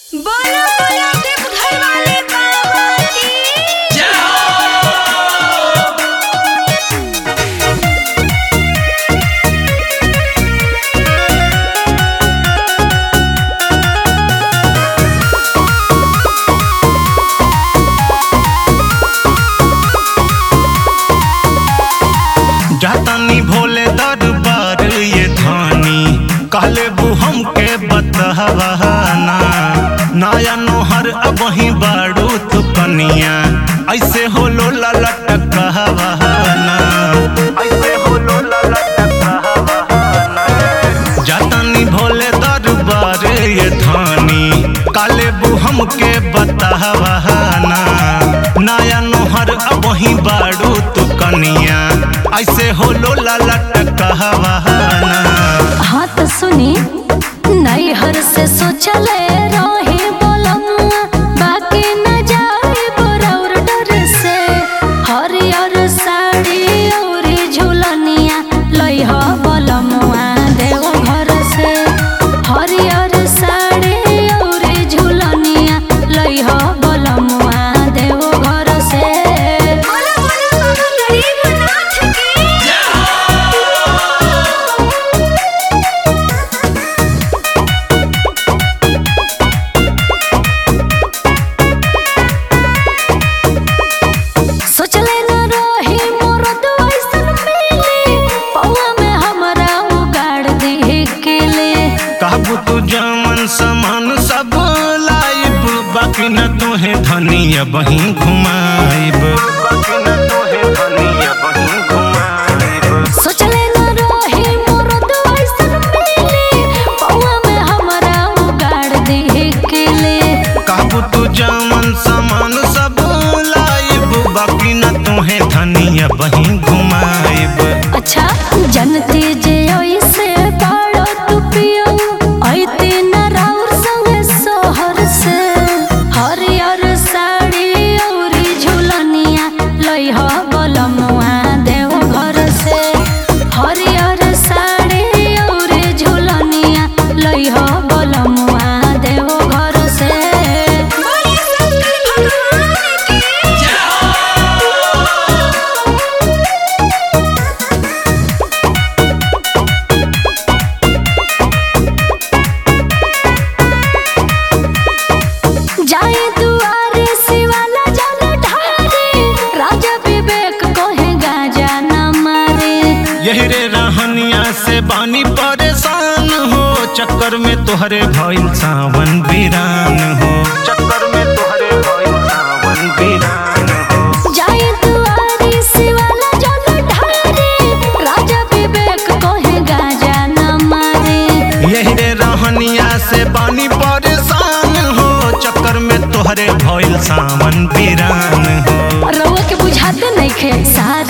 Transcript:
बोलो बोलो देवघर वाले बाबा की जातानी भोले दरबार ये धानी कहले बु हमके बतहवाना नया नोहर अब वही बाड़ू तू कनिया ऐसे हो लो ललट कहवाना ऐसे हो लो ललट कहवाना जातानी भोले दरबार ये धानी काले बु हमके बतहवाना नया नोहर अब वही बाड़ू तू कनिया ऐसे हो लो ललट कहवाना हाँ तो सुनी नैहर से सोचले रहे बोलम बाकी न जाए बोरौर डर से हरियर साड़ी और झुलनिया लइह बोलमुआ देव घर से हरियर साड़ी और झुलनिया लइह बोलमुआ देव घर से बोलो बोलो बाबा गरीबनाथ की सोचले न रही मोर तो ऐसन मिली पौआ में हमरा उगाड़ दी केले कहबू तू जमन समान सब लाइब बाकी न तोहे धनिया बही घुमाइब बाकी न तोहे धनिया बही घुमाइब सोचले न रही मोर तो ऐसन मिली पौआ में हमरा उगाड़ दी केले कहबू तू जमन समान सब लाइब बाकी न तोहे धनिया बही घुमाइब अच्छा जनती जे ऐसे बाड़ो तू पियो ऐते न राउर संग सोहर से हरियर साड़ी औरी झुलनिया लइह बलमुआ देव घर से हरियर साड़ी औरी झुलनिया लइह बलमुआ देव घर से बोलिए शंकर भगवान की जाए दुआरे शिवाला जल ढारे राजा विवेक कोहे गाजा न मारे यही रे रहनिया से बानी परेशान हो चक्कर में तोहरे भइल सावन वीरान हो चक्कर में तोहरे भइल सावन वीरान हो जाए दुआरे शिवाला जल ढारे राजा विवेक कोहे गाजा न मारे यही रे रहनिया से बानी परेशान हो चक्कर में तोहरे भइल सावन वीरान हो रउआ के बुझाते नहीं खे सारा